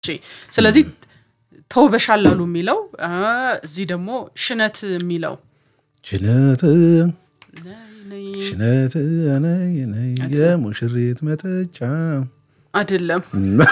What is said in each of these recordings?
ስለዚህ ተውበሻል አሉ የሚለው እዚህ ደግሞ ሽነት የሚለው ሽነት ሽነት ነይ ነይ የሙሽሪት መጠጫ አይደለም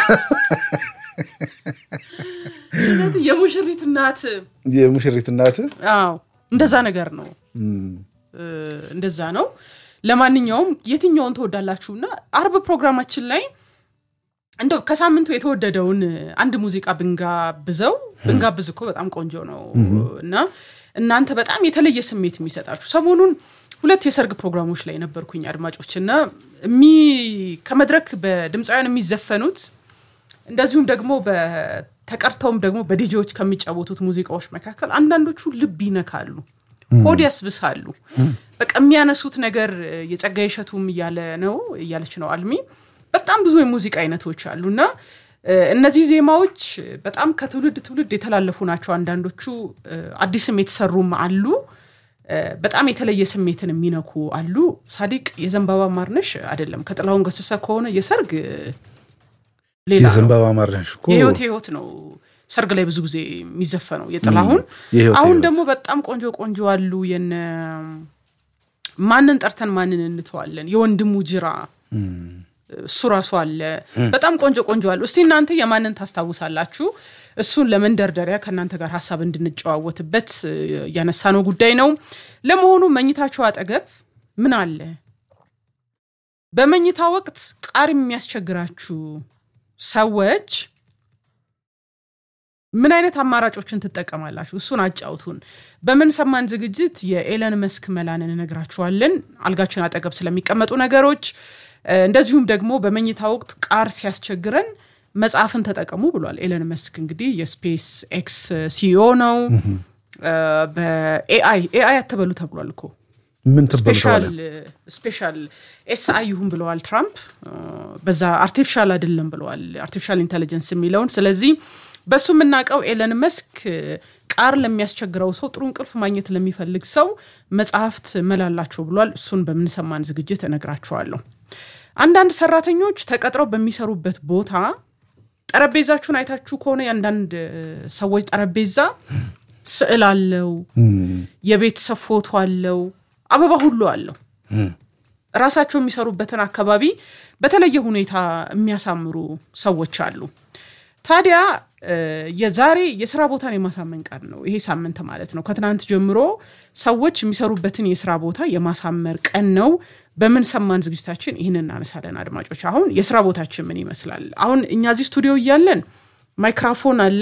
ሽነት የሙሽሪት እናት የሙሽሪት እናት አዎ እንደዛ ነገር ነው እንደዛ ነው ለማንኛውም የትኛውን ትወዳላችሁ እና አርብ ፕሮግራማችን ላይ እንደው ከሳምንቱ የተወደደውን አንድ ሙዚቃ ብንጋብዘው ብንጋብዝ እኮ በጣም ቆንጆ ነው እና እናንተ በጣም የተለየ ስሜት የሚሰጣችሁ ሰሞኑን ሁለት የሰርግ ፕሮግራሞች ላይ ነበርኩኝ አድማጮች እና ከመድረክ በድምፃውያን የሚዘፈኑት እንደዚሁም ደግሞ ተቀርተውም ደግሞ በዲጂዎች ከሚጫወቱት ሙዚቃዎች መካከል አንዳንዶቹ ልብ ይነካሉ ሆድ ያስብሳሉ በቃ የሚያነሱት ነገር የጸጋዬ እሸቱም እያለ ነው እያለች ነው አልሚ በጣም ብዙ የሙዚቃ አይነቶች አሉ እና እነዚህ ዜማዎች በጣም ከትውልድ ትውልድ የተላለፉ ናቸው አንዳንዶቹ አዲስም የተሰሩም አሉ በጣም የተለየ ስሜትን የሚነኩ አሉ ሳዲቅ የዘንባባ ማርነሽ አይደለም ከጥላሁን ገሰሰ ከሆነ የሰርግ ሌላ የዘንባባ ማርነሽ እኮ የህይወት ህይወት ነው ሰርግ ላይ ብዙ ጊዜ የሚዘፈነው የጥላሁን አሁን ደግሞ በጣም ቆንጆ ቆንጆ አሉ የነ ማንን ጠርተን ማንን እንተዋለን የወንድሙ ጅራ እሱ ራሱ አለ በጣም ቆንጆ ቆንጆ አሉ እስቲ እናንተ የማንን ታስታውሳላችሁ እሱን ለመንደርደሪያ ከእናንተ ጋር ሀሳብ እንድንጨዋወትበት ያነሳነው ጉዳይ ነው ለመሆኑ መኝታችሁ አጠገብ ምን አለ በመኝታ ወቅት ቃር የሚያስቸግራችሁ ሰዎች ምን አይነት አማራጮችን ትጠቀማላችሁ እሱን አጫውቱን በምን ሰማን ዝግጅት የኤለን መስክ መላንን እነግራችኋለን አልጋችን አጠገብ ስለሚቀመጡ ነገሮች እንደዚሁም ደግሞ በመኝታ ወቅት ቃር ሲያስቸግረን መጽሐፍን ተጠቀሙ ብሏል ኤለን መስክ እንግዲህ የስፔስ ኤክስ ሲኦ ነው በኤአይ ኤአይ አትበሉ ተብሏል እኮ ምን ትበሉ ስፔሻል ኤስአይ ይሁን ብለዋል ትራምፕ በዛ አርቲፊሻል አይደለም ብለዋል አርቲፊሻል ኢንቴሊጀንስ የሚለውን ስለዚህ በሱ የምናውቀው ኤለን መስክ ቃር ለሚያስቸግረው ሰው ጥሩ እንቅልፍ ማግኘት ለሚፈልግ ሰው መጽሐፍት መላላቸው ብሏል እሱን በምንሰማን ዝግጅት እነግራችኋለሁ አንዳንድ ሰራተኞች ተቀጥረው በሚሰሩበት ቦታ ጠረጴዛችሁን አይታችሁ ከሆነ የአንዳንድ ሰዎች ጠረጴዛ ስዕል አለው የቤተሰብ ፎቶ አለው አበባ ሁሉ አለው ራሳቸው የሚሰሩበትን አካባቢ በተለየ ሁኔታ የሚያሳምሩ ሰዎች አሉ ታዲያ የዛሬ የስራ ቦታን የማሳመን ቀን ነው ይሄ ሳምንት ማለት ነው ከትናንት ጀምሮ ሰዎች የሚሰሩበትን የስራ ቦታ የማሳመር ቀን ነው በምን ሰማን ዝግጅታችን ይህን እናነሳለን አድማጮች አሁን የስራ ቦታችን ምን ይመስላል አሁን እኛ እዚህ ስቱዲዮ እያለን ማይክራፎን አለ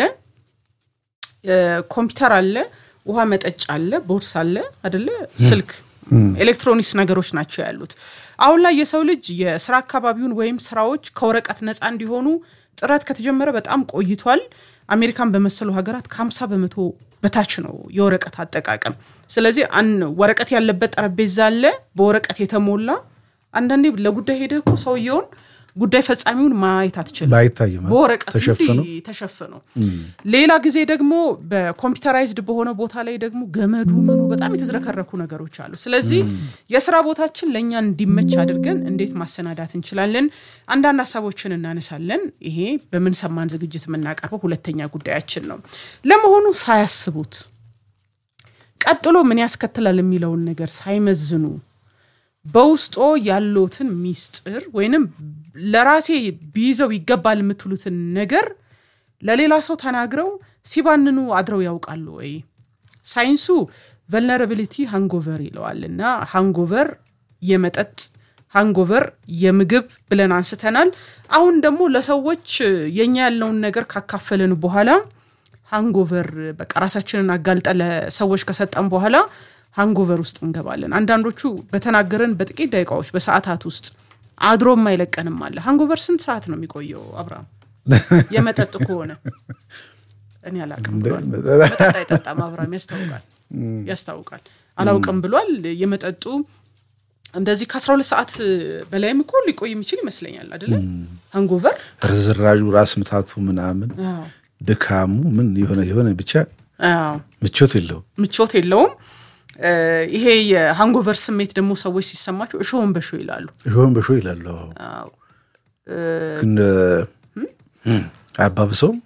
ኮምፒውተር አለ ውሃ መጠጫ አለ ቦርስ አለ አደለ ስልክ ኤሌክትሮኒክስ ነገሮች ናቸው ያሉት አሁን ላይ የሰው ልጅ የስራ አካባቢውን ወይም ስራዎች ከወረቀት ነፃ እንዲሆኑ ጥረት ከተጀመረ በጣም ቆይቷል አሜሪካን በመሰሉ ሀገራት ከ50 በመቶ በታች ነው የወረቀት አጠቃቀም ስለዚህ ወረቀት ያለበት ጠረጴዛ አለ በወረቀት የተሞላ አንዳንዴ ለጉዳይ ሄደ እኮ ሰውየውን ጉዳይ ፈጻሚውን ማየት አትችልም አይታይም በወረቀት ተሸፍኖ ተሸፍኖ ሌላ ጊዜ ደግሞ በኮምፒውተራይዝድ በሆነ ቦታ ላይ ደግሞ ገመዱ ምኑ በጣም የተዝረከረኩ ነገሮች አሉ ስለዚህ የስራ ቦታችን ለእኛ እንዲመች አድርገን እንዴት ማሰናዳት እንችላለን አንዳንድ ሀሳቦችን እናነሳለን ይሄ በምንሰማን ዝግጅት የምናቀርበው ሁለተኛ ጉዳያችን ነው ለመሆኑ ሳያስቡት ቀጥሎ ምን ያስከትላል የሚለውን ነገር ሳይመዝኑ በውስጦ ያለትን ሚስጥር ወይንም ለራሴ ቢይዘው ይገባል የምትሉትን ነገር ለሌላ ሰው ተናግረው ሲባንኑ አድረው ያውቃሉ ወይ ሳይንሱ ቨልነራቢሊቲ ሃንጎቨር ይለዋል እና ሃንጎቨር የመጠጥ ሃንጎቨር የምግብ ብለን አንስተናል አሁን ደግሞ ለሰዎች የኛ ያለውን ነገር ካካፈልን በኋላ ሃንጎቨር በቃ ራሳችንን አጋልጠ ለሰዎች ከሰጠን በኋላ ሃንጎቨር ውስጥ እንገባለን አንዳንዶቹ በተናገረን በጥቂት ደቂቃዎች በሰዓታት ውስጥ አድሮ የማይለቀንም አለ ሃንጎቨር ስንት ሰዓት ነው የሚቆየው አብርሃም የመጠጥ ከሆነ እኔ አላቅም ብሏል መጠጥ አይጠጣም አብርሃም ያስታውቃል ያስታውቃል አላውቅም ብሏል የመጠጡ እንደዚህ ከአስራ ሁለት ሰዓት በላይም እኮ ሊቆይ የሚችል ይመስለኛል አደለ ሃንጎቨር ርዝራዡ ራስ ምታቱ ምናምን ድካሙ ምን የሆነ የሆነ ብቻ ምቾት የለውም ምቾት የለውም ይሄ የሃንጎቨር ስሜት ደግሞ ሰዎች ሲሰማቸው እሾውን በሾ ይላሉ እሾውን በሾ ይላሉ ግን አያባብሰውም